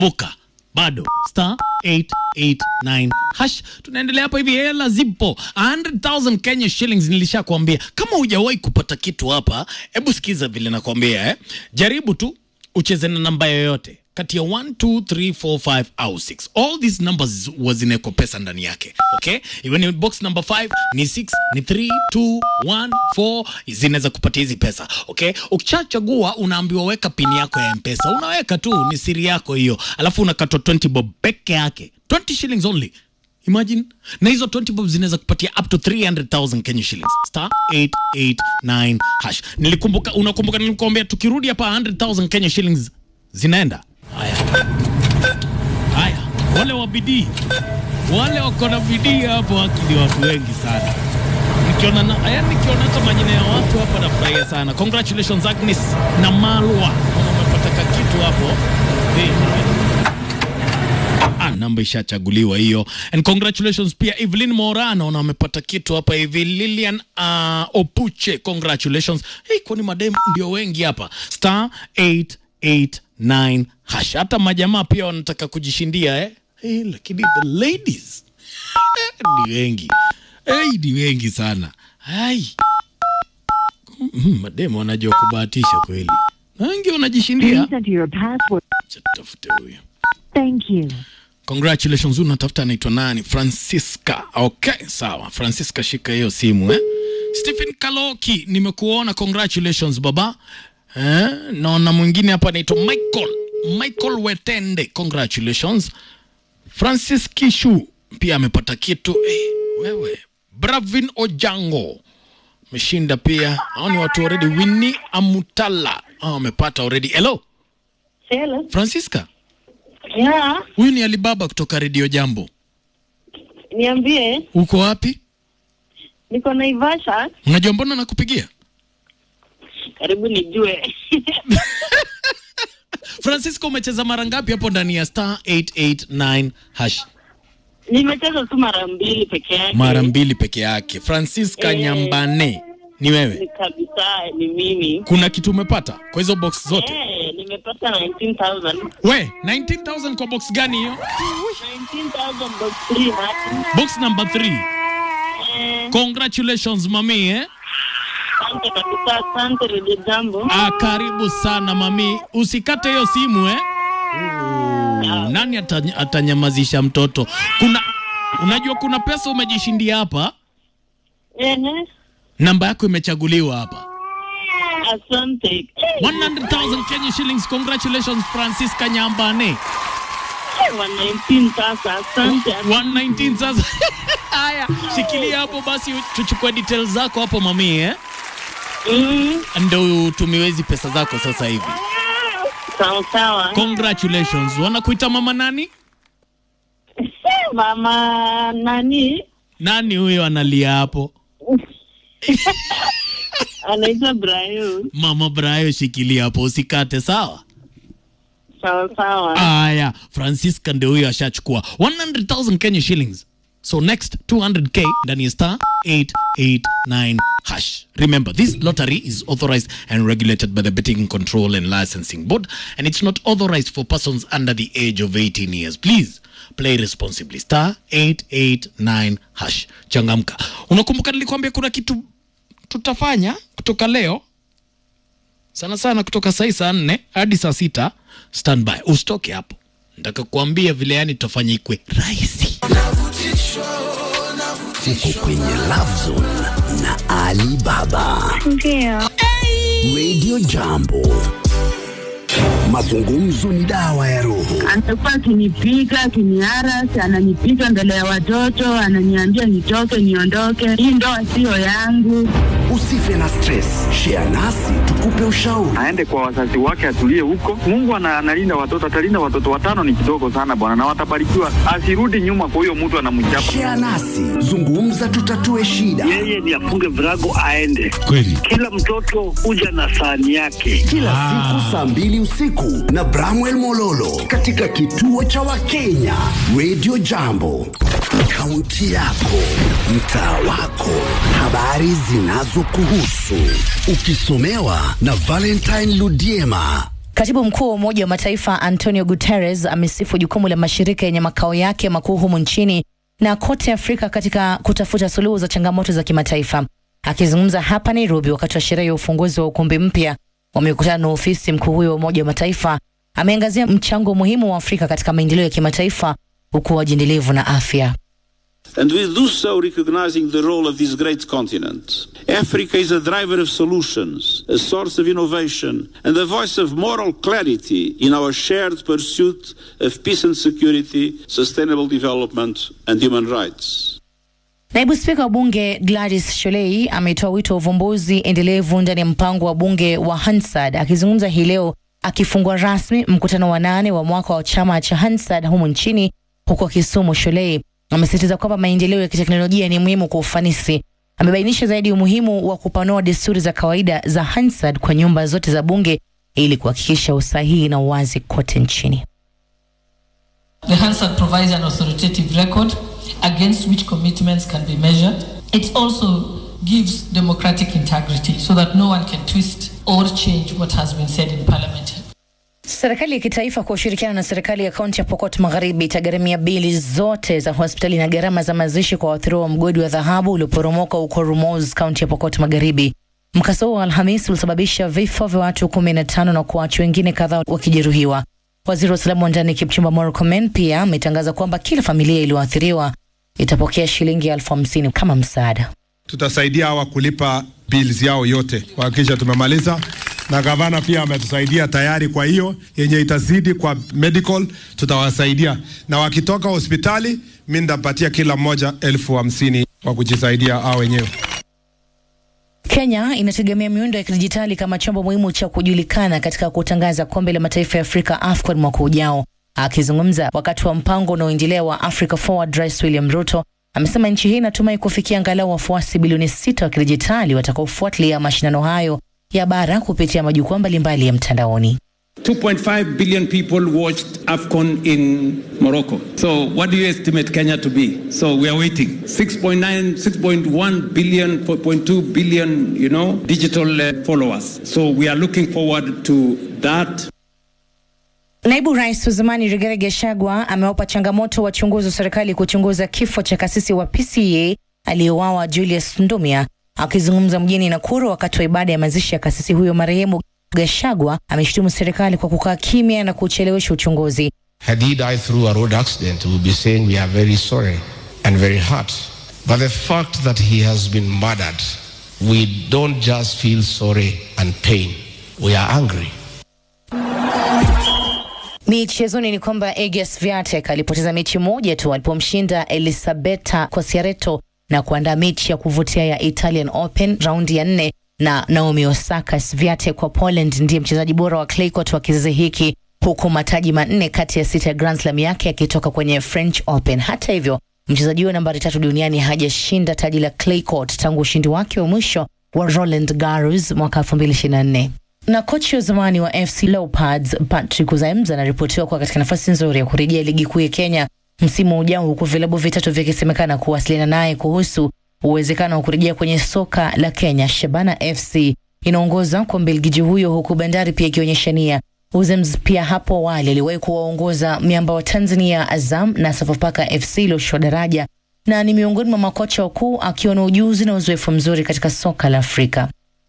buka bado star 889 hash tunaendelea hapa hivi hela zipo 100000 Kenya shillings nilishakwambia kama hujawahi kupata kitu hapa hebu sikiza vile nakwambia eh? jaribu tu ucheze na namba yoyote kati ya 1 2 3 4 5 au 6 all these numbers huwa zinawekwa pesa ndani yake okay iwe ni box number 5 ni 6 ni 3 2 1 4 zinaweza kupatia hizi pesa okay ukishachagua unaambiwa weka pini yako ya mpesa unaweka tu ni siri yako hiyo alafu unakatwa 20 bob peke yake 20 shillings only imagine na hizo 20 bob zinaweza kupatia up to 300000 Kenya shillings star 889 hash nilikumbuka unakumbuka nilikuambia tukirudi hapa 100000 Kenya shillings zinaenda haya haya wale wa bidii wale wako na bidii hapo haki ni watu wengi sana nikiona na, yani nikiona hata majina ya watu hapa nafurahia sana congratulations Agnes na Malwa umepata kitu hapo Hey, Ah, namba ishachaguliwa hiyo and congratulations pia Evelyn Mora naona amepata kitu hapa hivi Lilian uh, Opuche congratulations hey, kwani madem ndio wengi hapa star 889 hash hata majamaa pia wanataka kujishindia eh? Hey, lakini the ladies eh, ni wengi hey, ni wengi sana hai mm, madem wanajua kubahatisha kweli na wengi wanajishindia Please enter your password. Acha tutafute huyu Thank you. Congratulations, huyu unatafuta anaitwa nani? Francisca. Okay, sawa. Francisca, shika hiyo simu eh. Stephen Kaloki, nimekuona. Congratulations baba. Eh, naona mwingine hapa anaitwa Michael. Michael Wetende. Congratulations. Francis Kishu pia amepata kitu. Eh, wewe. Bravin Ojango. Ameshinda pia. Hao ni watu already. Winnie Amutala. Hao wamepata already. Hello, Hello. Francisca. Yeah, Huyu ni Alibaba kutoka Radio Jambo. niambie, Uko wapi? niko Naivasha, Unajua mbona nakupigia? karibu nijue. Francisco, umecheza mara ngapi hapo ndani ya star 889 hash? Nimecheza tu mara mbili peke yake. Mara mbili peke yake. Francisca Eh. Nyambane, ni wewe? Ni kabisa, ni mimi. Kuna kitu umepata kwa hizo box zote? Eh, nimepata 19,000. We, 19000 kwa box gani hiyo? 19,000 box three hati. Box number 3. Eh, Congratulations mami eh? asante kabisa, asante Radio Jambo. Ah, karibu sana mami. Usikate hiyo simu eh? Ooh, nani atany- atanyamazisha mtoto? Kuna unajua kuna pesa umejishindia hapa? Ehe, Namba yako imechaguliwa hapa. asante. Eh, 100,000 Kenya shillings. Congratulations Francisca Nyambane. eh, wa 19 sasa, asante. 119 sasa. Haya, shikilia hapo basi tuchukue details zako hapo mami eh? Mm, Ndio utumiwe hizi pesa zako sasa hivi. sawa sawa. Congratulations. Wanakuita mama nani? Mama nani? Nani huyo analia hapo? Anaitwa Brayo. Mama Brayo, shikilia hapo usikate, sawa? Sawa sawa. Aya, Francisca ndio huyo ashachukua 100,000 Kenya shillings. So next 200k ndani ya star 889 hash. Remember, this lottery is authorized and regulated by the Betting Control and Licensing Board and it's not authorized for persons under the age of 18 years. Please play responsibly. Star 889 hash. Changamka. Unakumbuka nilikwambia kuna kitu tutafanya kutoka leo sana sana kutoka saa hii saa nne hadi saa sita standby usitoke hapo nataka kuambia vile yani tutafanya ikwe rahisi Uko kwenye Love Zone na Ali Baba. Ndio. Radio Jambo. Mazungumzo ni dawa ya roho. Amekuwa akinipiga akiniarasi, ananipiga mbele ya watoto, ananiambia nitoke, niondoke, hii ndoa siyo yangu. Usife na stress. Share nasi tukupe ushauri. aende kwa wazazi wake atulie huko. Mungu ana- analinda watoto, atalinda watoto watano, ni kidogo sana bwana, na watabarikiwa. Asirudi nyuma kwa huyo mtu anamchapa. Share nasi. Zungumza tutatue shida. yeye ni afunge virago aende. kweli Kila mtoto huja na sahani yake. Kila siku saa mbili usiku na Bramwell Mololo katika kituo cha Wakenya Radio Jambo. Kaunti yako, mtaa wako, habari zinazokuhusu, ukisomewa na Valentine Ludiema. Katibu mkuu wa Umoja wa Mataifa Antonio Guterres amesifu jukumu la mashirika yenye makao yake makuu humu nchini na kote Afrika katika kutafuta suluhu za changamoto za kimataifa. Akizungumza hapa Nairobi wakati wa sherehe ya ufunguzi wa ukumbi mpya wa mikutano na ofisi, mkuu huyo wa Umoja wa Mataifa ameangazia mchango muhimu wa Afrika katika maendeleo ya kimataifa, ukuaji endelevu na afya. And we do so recognizing the role of this great continent. Africa is a driver of solutions, a source of innovation, and a voice of moral clarity in our shared pursuit of peace and security, sustainable development, and human rights. Naibu spika wa bunge Gladys Sholei ametoa wito wa uvumbuzi endelevu ndani ya mpango wa bunge wa Hansard. Akizungumza hii leo akifungua rasmi mkutano wa nane wa mwaka wa chama cha Hansard humu nchini huko Kisumu, Sholei amesisitiza kwamba maendeleo ya kiteknolojia ni muhimu kwa ufanisi. Amebainisha zaidi umuhimu wa kupanua desturi za kawaida za Hansard kwa nyumba zote za bunge ili kuhakikisha usahihi na uwazi kote nchini. The Hansard provides an authoritative record against which commitments can be measured. It also gives democratic integrity so that no one can twist or change what has been said in parliament. Serikali ya kitaifa kwa ushirikiano na serikali ya kaunti ya Pokot Magharibi itagharamia bili zote za hospitali na gharama za mazishi kwa waathiriwa wa mgodi wa dhahabu ulioporomoka huko Rumoz, kaunti ya Pokot Magharibi. Mkasa huo wa Alhamisi ulisababisha vifo vya watu kumi na tano na kuacha wengine kadhaa wakijeruhiwa. Waziri wa usalama wa ndani Kipchumba Murkomen pia ametangaza kwamba kila familia iliyoathiriwa itapokea shilingi elfu hamsini kama msaada. Tutasaidia hawa kulipa bills yao yote kuhakikisha tumemaliza, na gavana pia ametusaidia tayari. Kwa hiyo yenye itazidi kwa medical tutawasaidia, na wakitoka hospitali mi nitapatia kila mmoja elfu hamsini kwa kujisaidia hao wenyewe. Kenya inategemea miundo ya kidijitali kama chombo muhimu cha kujulikana katika kutangaza kombe la mataifa ya Afrika AFCON mwaka ujao. Akizungumza wakati wa mpango unaoendelea wa Africa Forward, Rais William Ruto amesema nchi hii inatumai kufikia angalau wafuasi bilioni sita wa kidijitali watakaofuatilia mashindano hayo ya bara kupitia majukwaa mbalimbali ya mtandaoni. 2.5 billion people watched AFCON in Morocco. So what do you estimate Kenya to be? So we are waiting. 6.9, 6.1 billion, 4.2 billion, you know, digital uh, followers. So we are looking forward to that. Naibu Rais wa zamani Rigathi Gachagua amewapa changamoto wachunguzi wa serikali kuchunguza kifo cha kasisi wa PCEA aliyeuawa Julius Ndumia. Akizungumza mjini Nakuru wakati wa ibada ya mazishi ya kasisi huyo marehemu, Gachagua ameshutumu serikali kwa kukaa kimya na kuchelewesha uchunguzi. Had he died through a road accident, we would be saying we are very sorry and very hurt. But the fact that he has been murdered, we don't just feel sorry and pain. We are angry. Michezoni ni kwamba Egas Viatek alipoteza mechi moja tu alipomshinda Elisabetta Koscielny na kuandaa mechi ya kuvutia ya Italian Open raundi ya nne na Naomi Osaka. Swiatek wa Poland ndiye mchezaji bora wa clay court wa kizazi hiki huku mataji manne kati ya sita ya Grand Slam yake yakitoka kwenye French Open. Hata hivyo, mchezaji huyo nambari tatu duniani hajashinda taji la clay court tangu ushindi wake wa mwisho wa Roland Garros mwaka 2024 na kocha wa zamani wa FC Leopards Patrick Uzaemza anaripotiwa kuwa katika nafasi nzuri ya kurejea ligi kuu ya Kenya msimu ujao, huku vilabu vitatu vikisemekana kuwasiliana naye kuhusu uwezekano wa kurejea kwenye soka la Kenya. Shabana FC inaongoza kwa Mbelgiji huyo, huku Bandari pia ikionyesha nia. Uzems pia hapo awali aliwahi kuwaongoza miamba wa Tanzania Azam na Sofapaka FC iliyoshushwa daraja na ni miongoni mwa makocha wakuu akiwa na ujuzi na uzoefu mzuri katika soka la Afrika.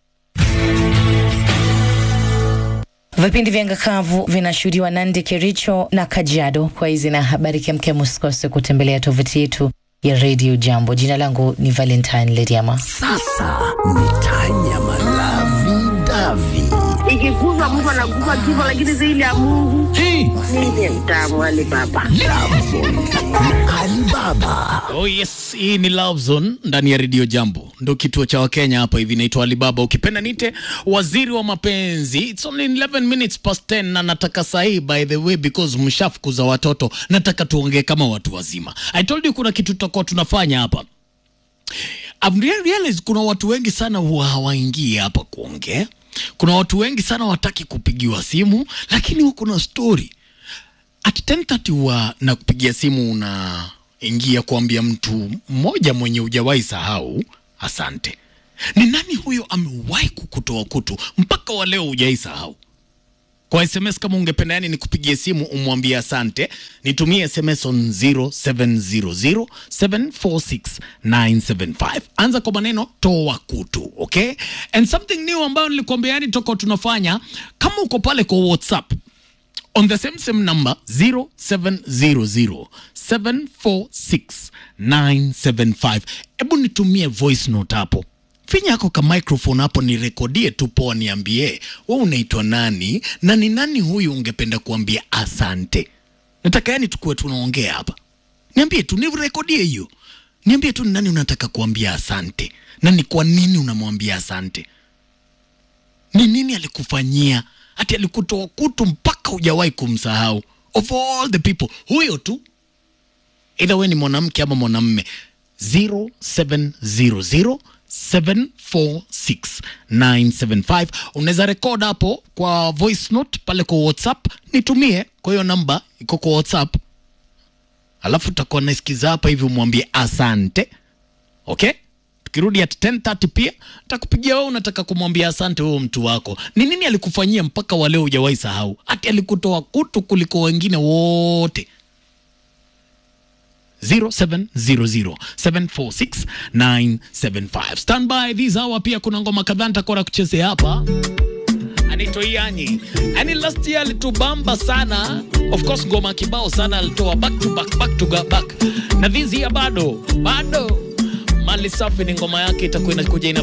Vipindi vya ngakavu vinashuhudiwa Nandi, Kericho na Kajiado. Kwa hizi na habari kemkem, usikose kutembelea tovuti yetu ya Radio Jambo. Jina langu ni Valentine Lediama. Sasa ni Tanyama Lavi Davi. Ikikufa mtu anakufa kifo, lakini zaidi ya Mungu ndiye mtamu wale baba. Alibaba. Oh yes, hii ni Love Zone ndani ya Radio Jambo, ndo kituo cha Wakenya hapa hivi. Naitwa Alibaba, ukipenda nite waziri wa mapenzi. It's only 11 minutes past 10 na nataka sahi, by the way, because mshafukuza watoto, nataka tuongee kama watu wazima. I told you kuna kitu tutakuwa tunafanya hapa. I've realized kuna watu wengi sana huwa hawaingii hapa kuongea. Kuna watu wengi sana wataki kupigiwa simu, lakini huko na story at 10:30 huwa na kupigia simu unaingia kuambia mtu mmoja mwenye hujawahi sahau asante. Ni nani huyo amewahi kukutoa kutu mpaka wa leo hujawahi sahau? kwa sms kama ungependa yani nikupigie simu umwambie asante nitumie sms on 0700746975 anza kwa maneno toa kutu okay and something new ambayo nilikwambia yani toko tunafanya kama uko pale kwa whatsapp on the same same number 0700746975 hebu nitumie voice note hapo finya yako ka microphone hapo nirekodie tu poa niambie we unaitwa nani na ni nani huyu ungependa kuambia asante nataka yani tukuwe tunaongea hapa niambie tu nirekodie hiyo niambie tu ni nani unataka kuambia asante na ni kwa nini unamwambia asante ni nini alikufanyia hati alikutoa kutu mpaka hujawahi kumsahau of all the people huyo tu either we ni mwanamke ama mwanamme 0700746975 unaweza rekod hapo kwa voice note pale kwa whatsapp nitumie kwa hiyo namba iko kwa whatsapp alafu utakuwa naisikiza hapa hivi umwambie asante okay tukirudi at 10:30 pia takupigia wewe unataka kumwambia asante wewe mtu wako ni nini alikufanyia mpaka wa leo hujawahi sahau hati alikutoa kutu kuliko wengine wote 0700746975 stand by this hour pia kuna ngoma kadhaa nitakuwa na kuchezea hapa anaitwa Ianyi. Yaani last year alitubamba sana. Of course ngoma kibao sana alitoa back to back back to back. Na this year bado bado Mali Safi ni ngoma yake itakuwa inakuja ina